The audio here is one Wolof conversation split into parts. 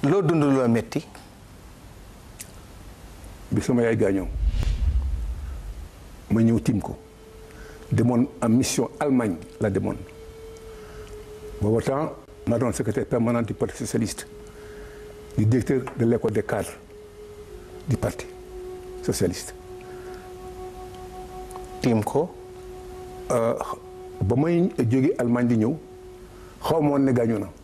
loo dund loo métti bi sama yaay gaañoo ma ñëw tiim ko demoon en mission Allemagne la demoon booba temps maa doon secrétaire permanent du parti socialiste du directeur de l'école des cadres du parti socialiste tiim ko ba may jóge Allemagne di ñëw xaw ma woon ne gaañu na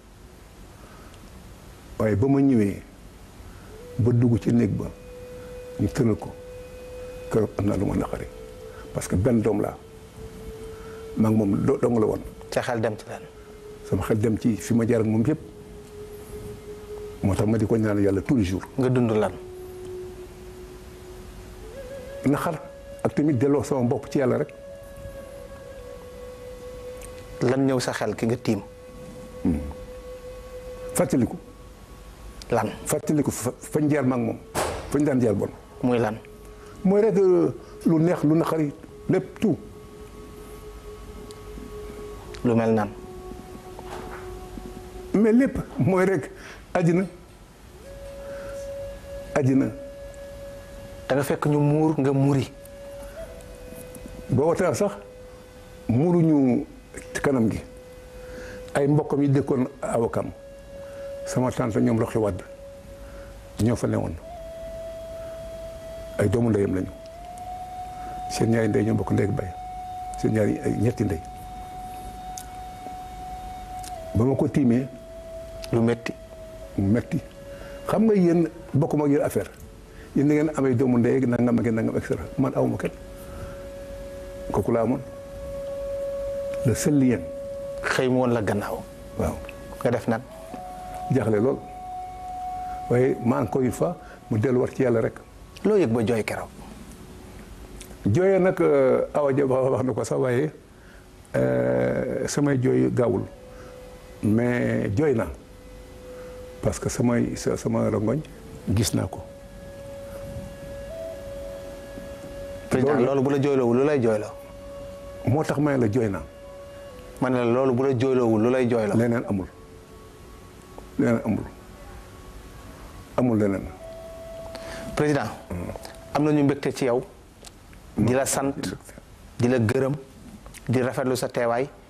waaye ba ma ñëwee ba dugg ci néeg ba ñu tëral ko keroog am naa lu ma naqari parce que benn doom laa maa ngi moom do- dong la woon ca xel dem ci leen sama xel dem ci fi ma jaar ak moom yëpp moo tax ma di ko ñaan yàlla tous les jours nga dund lan naxar ak tamit delloo sama bopp ci yàlla rek lan ñëw sa xel ki nga tiim fàttaliku lan fàttaliku fa fañ jaar ma ak moom fañ daan jaar bon muy lan mooy rek lu neex lu naqari lépp tout lu mel nan mais lépp mooy rek àddina àddina da nga fekk ñu muur nga muri boo watee sax muuruñu kanam gi ay mbokkam yi dëkkoon awakam sama tante ñoom roxi wadd ñoo fa newoon ay doomu ndeyam lañu seen ñaari ndey ñoo bokk ndey ak bay seen ñaari ay ñetti ndey ba ma ko tiimee lu métti mu metti xam nga yéen bokkuma ak yéen affaire yéen da ngeen amee doomu ndey ak nangam ak nangam et cetera man awma kenn kooku laa amoon le seul lien xëy mu woon la gannaaw waaw nga def nan jaaxle lool waaye ma encore une fois mu delluwaat ci yàlla rek loo yëg ba jooy keroog jooyee nag awa ja wax na ko sax waaye samay jooy gaawul mais jooy naa parce que samay sa- sama rongoñ gis naa ko président Loolu- loolu bu la jooyloowul lu lay jooyloo moo tax may la jooy naa ma ne la loolu bu la jooyloowul lu lay jooyloo leneen amul leneen amul amul leneen président am nañu mbégte ci yow di la sant di la gërëm di rafetlu sa teewaay